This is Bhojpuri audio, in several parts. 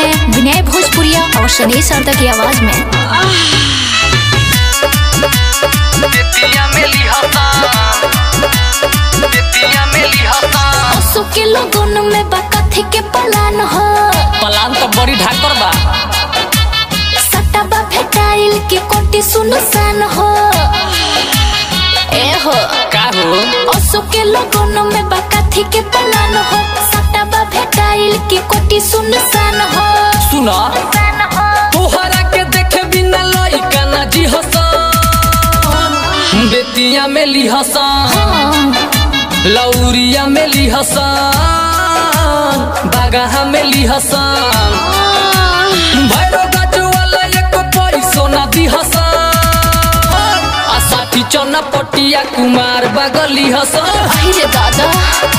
हैं विनय भोजपुरिया और शनि सरदा की आवाज में बेतिया में लिहता बेतिया में लिहता असु के लोगन में बा कथी के पलान हो पलान तो बड़ी ढाकर बा सट्टा बा भेटाइल के कोटी सुनसान हो ए हो का हो असु के लोगन में बा कथी के पलान हो सट्टा बा भेटाइल के कोटी सुनसान हो सुना तोहरा के देखे बिना लइका ना जी हसन बेतिया में लिहसन हाँ, लौरिया में लिहसन बागाहा में लिहसन भैरो गाछ वाला एक पैसो ना दिहसन आ साठी चना पटिया कुमार बागली हसन अहि रे दादा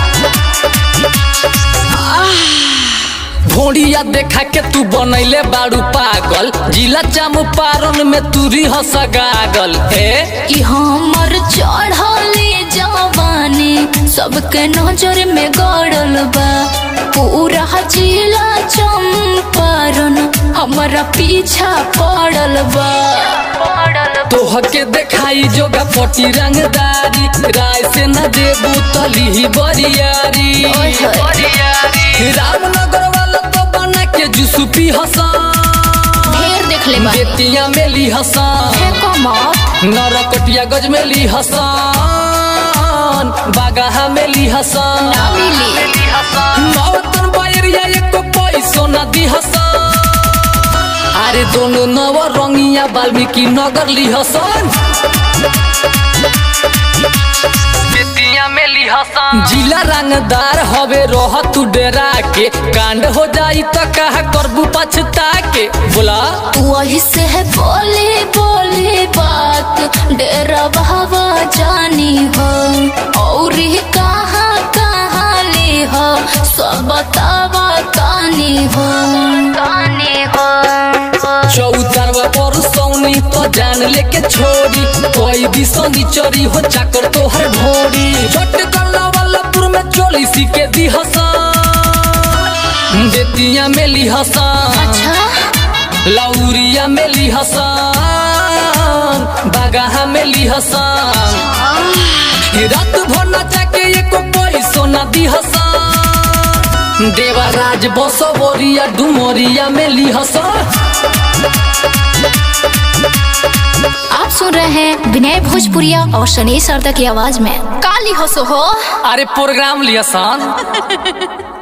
भोड़िया देखा के तू बनैले बाड़ू पागल जिला चंपारण में तू रिहस गागल ए कि हमर चढ़ले जवानी सबके नजर में गड़ल बा पूरा जिला चंपारण हमारा पीछा पड़ल बा तोह के देखाई जोगा पटी रंगदारी राय से न देबू तली बरियारी ओए होए। रामनगर वाला तो बना के जुसु पी हसन ढेर देख ले बा बेतिया में ली हसन है कमत नरकटिया गज में ली हसन बागाहा में ली हसन ना मिली नौतन बायरिया एको पैसो न दी हसन अरे दोनों नव रंगिया वाल्मीकि नगर ली हसन बेतिया में ली हसन जिला रंगदार हवे रह तू डेरा के कांड हो जाई त कहा करबू पछता के बोला वही से है बोले बोले बात डेरा बहवा जानी हो और ही कहाँ कहाँ ले हो सब बतावा कानी हो कानी हो चौतरवा पर सौनी तो जान लेके छोड़ी कोई भी सोनी चोरी हो चाकर तोहर भोरी छोट गल्ला वाला पुर में चोली सी के दी हसन बेतिया में ली हसन अच्छा लौरिया में ली हसन बागाहा में ली हसन रात भर नचा के एको पैसो न दी हसन देवराज बसवरिया डुमरिया में ली हसन आप सुन रहे हैं विनय भोजपुरिया और शनि सरदा की आवाज में काली हंसो हो अरे प्रोग्राम लिया सान